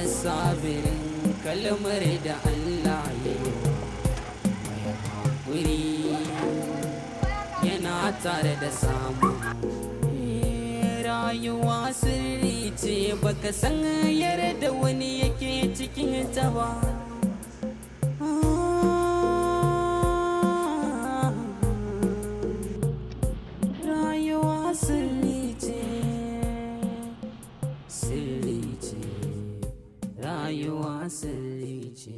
sabirin kalmar da Allah ya yi mai haƙuri yana tare da samu rayuwa sirri ce baka san yarda wani yake cikin ta ba rayuwa sirri ce sirri ce rayuwa sirri ce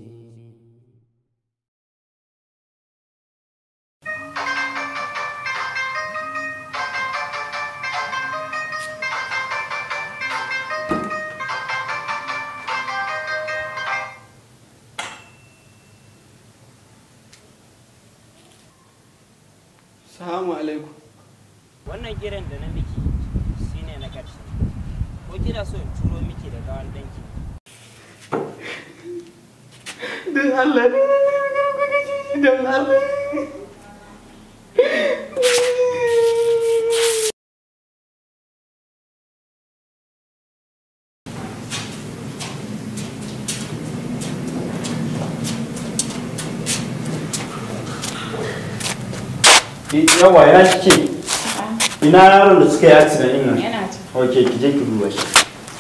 Salamu alaikum. wannan kiran da na miki shine na ƙarshe ko kina so in turo miki da gawan danki Don Allah ne don Allah. yawa ya kike ina yaron da suka yi accident din nan Yana ta. ok ki je ki duba shi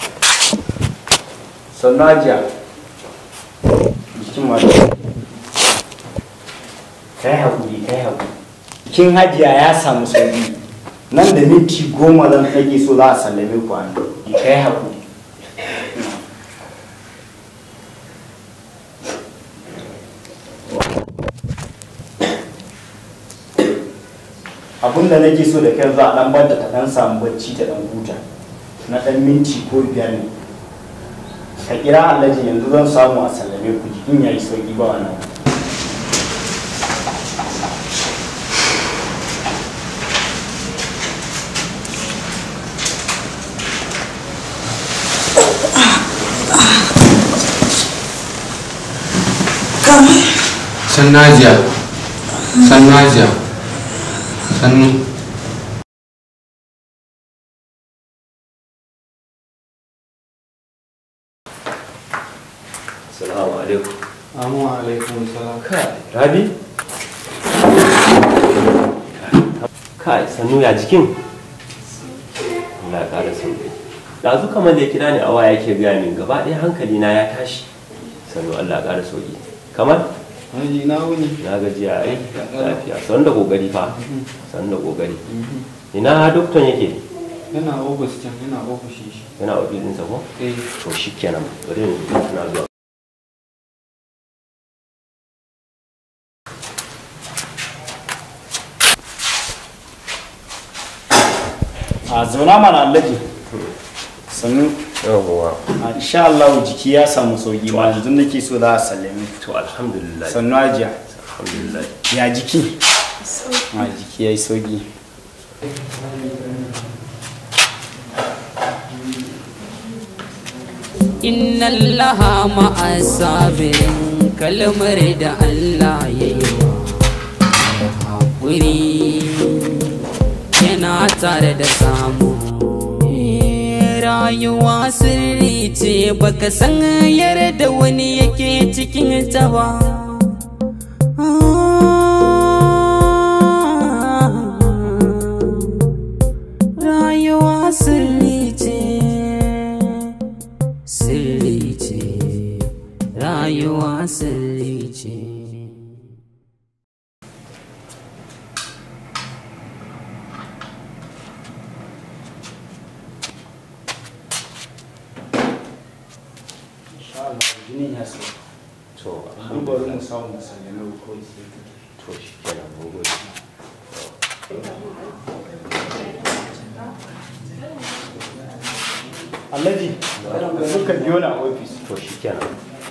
sannan ajiya jikin mata kai haƙuri kai haƙuri kin hajiya ya samu sauki nan da minti goma zan ɗage so za a sallame ku an kai haƙuri abinda nake so da kai za a dan banta ta dan samu bacci ta dan huta na dan minti ko biyar ne ka kira alhaji yanzu zan samu a sallame ku jikin yayi sauki ba wannan sannu hajiya sannu hajiya sannu Salamu alaikum. Amma alaikum salam. Kai, Rabi? Kai, sannu ya jikin? Allah ya ƙara sannu. Ɗazu kamar da ya kira ni a waya yake gaya min gaba ɗaya hankali na ya tashi. Sannu Allah ya ƙara sauki. Kamar? Haji na wuni. Na gajiya ai lafiya. Sannu da ƙoƙari fa. Sannu da ƙoƙari. Ina dokton yake? Yana ofis can, yana ofishin shi. Yana ofisinsa ko? Eh, To shi kenan. Bari ni na zuwa. a zauna mana alhaji sannu Yawwa. a insha Allah jiki ya samu sauki ma yanzu nake so za a sallame ku To alhamdulillah. sannu ajiya Alhamdulillah. ya jiki a jiki yayi sauki inna allaha ma'a sabirin kalmar da Allah ya yi wa haƙuri yana tare da samu rayuwa sirri ce baka san yarda wani yake cikin ta ba rayuwa sirri ce sirri ce rayuwa sirri ce insha Allah jinin ya sauka To an bari mu samu mu sallame ku kawai sai ku To shi kenan mun gode. Alhaji, suka biyo na ofis. To shi kenan.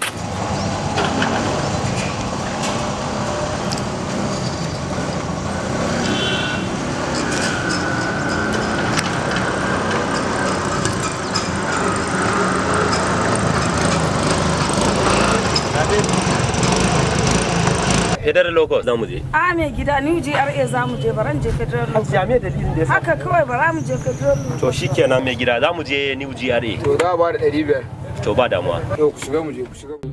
Federal Locust za mu je. A mai gida New GRA za mu je baran je Federal Road. Jami'a dalilin da ya Haka kawai bara mu je Federal Road. To shi kenan mai gida za mu je New GRA. to za a ba da ɗari biyar to ba damuwa yau ku shiga mu je ku shiga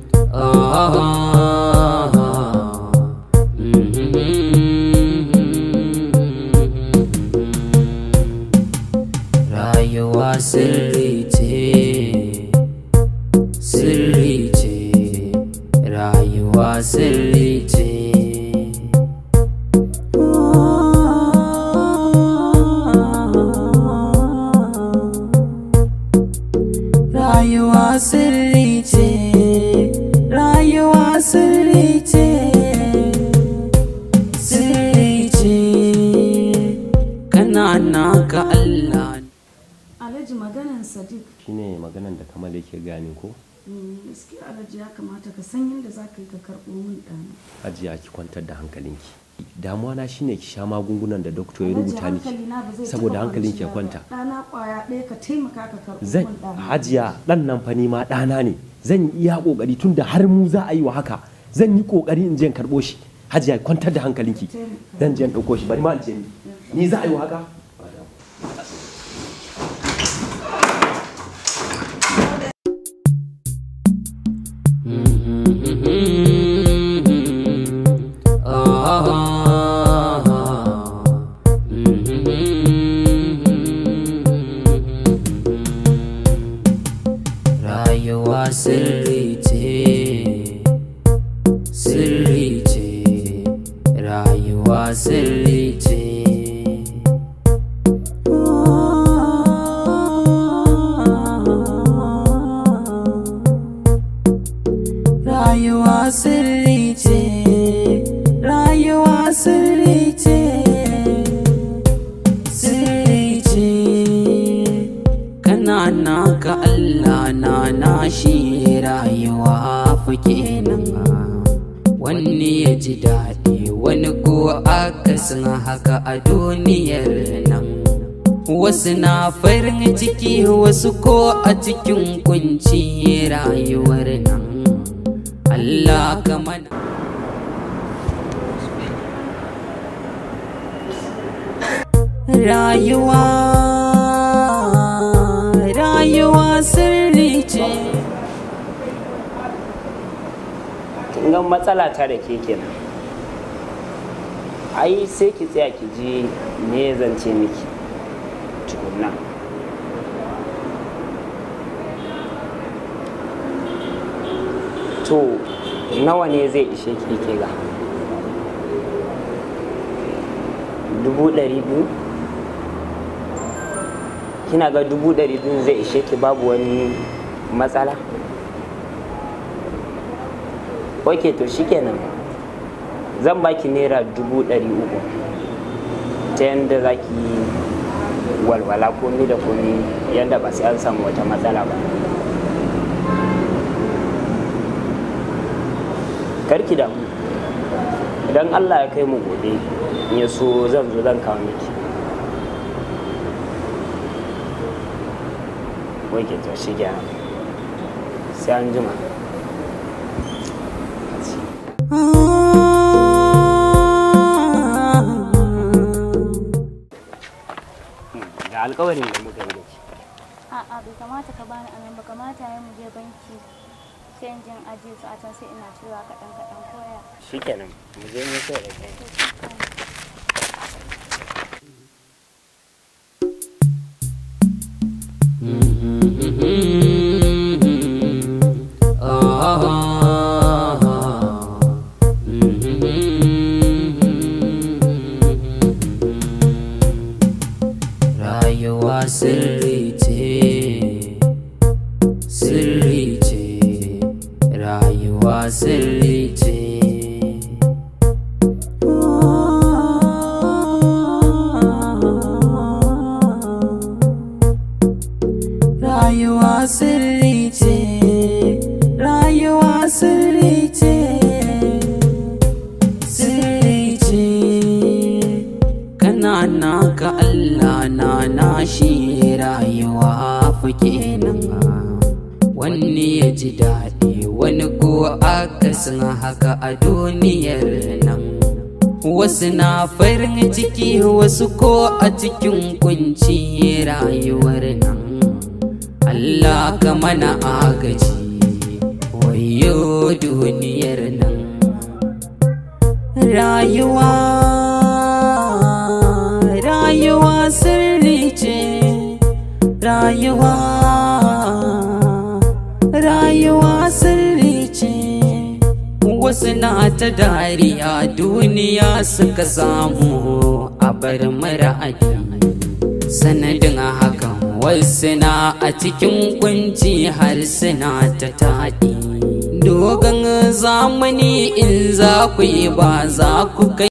Rayuwa sirri ce, sirri ce, rayuwa sirri ce. Rayuwa sirri ce, rayuwa sirri ce, sirri ce, kana naka Allah. alhaji maganan sadiq shine maganan da kamal yake gane ko mm, gaskiya alhaji ya kamata ka san yadda za ka yi ka karɓo min ɗana ajiya ki kwantar da hankalinki damuwa na shine ki sha magungunan da doktor ya Alhaji, rubuta miki hankalina ba zai saboda taɓa hankalinki ya kwanciya kwanta ba. ɗana ƙwaya ɗaya ka taimaka ka karɓo zan min ɗana hajiya dan nan fa ni ma ɗana ne zan yi iya kokari tunda har mu za a yi wa haka zan yi kokari in je in karɓo shi hajiya kwantar da hankalinki zan je in ɗauko shi bari ma in je ni ni za a yi wa haka Rayuwa sirri ce, sirri ce, rayuwa sirri ce. Rayuwa sirri ce, rayuwa sirri ce, sirri ce. kana naka Allah na nashi rayuwa fa kenan wani ya ji daɗi wani ko akasin haka a duniyar nan wasu na farin ciki wasu ko a cikin kunci rayuwar nan Allah ka mana rayuwa rayuwa sirri ce kin ga matsala ta da ke kenan ai sai ki tsaya ki ji me zan ce miki tukunna to nawa ne zai ishe ki ke ga dubu ɗari biyu kina ga dubu ɗari biyu zai ishe ki babu wani matsala ok to shikenan zan baki naira dubu ɗari uku ta yadda za ki walwala komi da komi yadda ba sai an samu wata matsala ba karki damu idan allah ya kai mu gobe in ya so zan zo zan kawo miki ok to shi sai an jima ga alkawarin da muka yi da ke A'a bai kamata ka bani anan ba kamata ya mu je banki sai in jin ajiye su a can sai ina cirewa kaɗan kaɗan koya. shikenan mu je mu sai da kai Rayuwa sirri ce, sirri ce, rayuwa sirri ce. Rayuwa sirri ce, rayuwa sirri ce, sirri ce. kana naka Allah na nashi rayuwa fa kenan wani ya ji daɗi wani ko akasin haka a duniyar nan wasu na farin ciki wasu ko a cikin kunci rayuwar nan Allah ka mana agaji wayo duniyar nan rayuwa rayuwa sirri ce rayuwa rayuwa sirri ce wasu na ta dariya duniya suka samu a bar mara sanadin hakan wasu na a cikin kunci har suna ta taɗi dogon zamani in za ku yi ba za ku kai